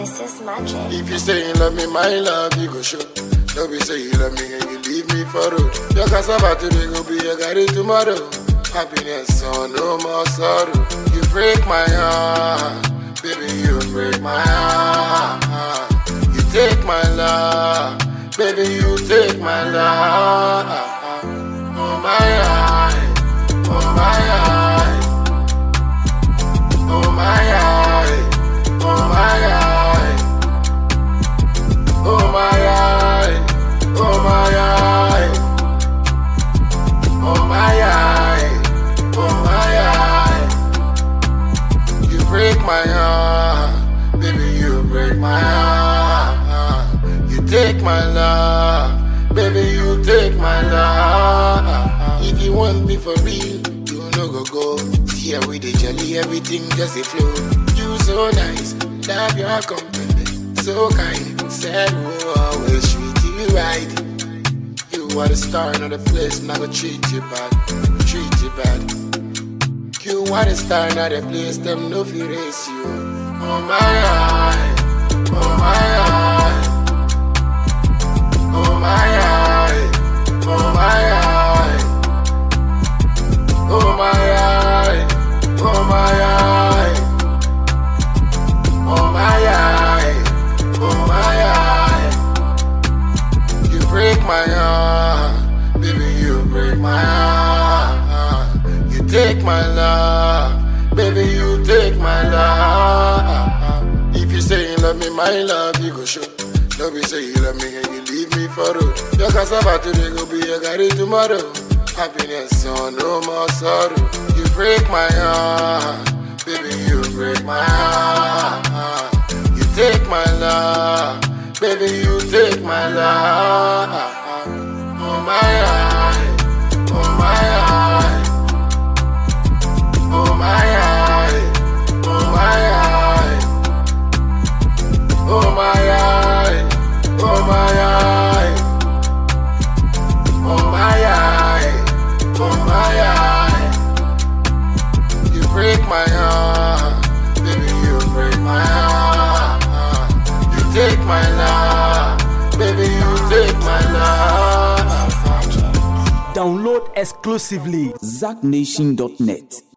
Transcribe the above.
This is magic. If you say you love me, my love, you go show. Don't be say you love me and you leave me for road. Your cassava today go be your garri tomorrow. Happiness, so no more sorrow. You break my heart, baby, you break my heart. You take my love, baby, you take my love. Oh my eye, oh my eye, oh my eye, oh my eye. Oh my eye, oh my eye, oh my eye, oh my eye. You break my heart, baby, you break my heart. You take my love, baby, you take my love. If you want me for real, you no go go. See how we dey jolly, everything just a flow. You so nice, love your company so kind, said we'll always treat you right. You are the star in the place, not gonna treat you bad, treat you bad. You are the star in the place, them no fear race you. Oh my eye, oh my eye, oh my eye, oh my eye, oh my eye, oh my eye, oh my eye. Oh my eye, you break my heart, baby, you break my heart. You take my love, baby, you take my love. If you say you love me, my love, you go show. Don't be say you love me and you leave me for road. Your cassava today go be your garri tomorrow. Happiness, so no more sorrow. You break my heart, baby, you break my heart. You take my love, baby, you take my love. Oh my eye, oh my eye, oh my eye, oh my eye, oh my eye, oh my eye, oh my eye, oh my eye. You break my heart, baby, you break my heart. You take my love, baby, you take my love. This is magic. Download exclusively ZackNation.net.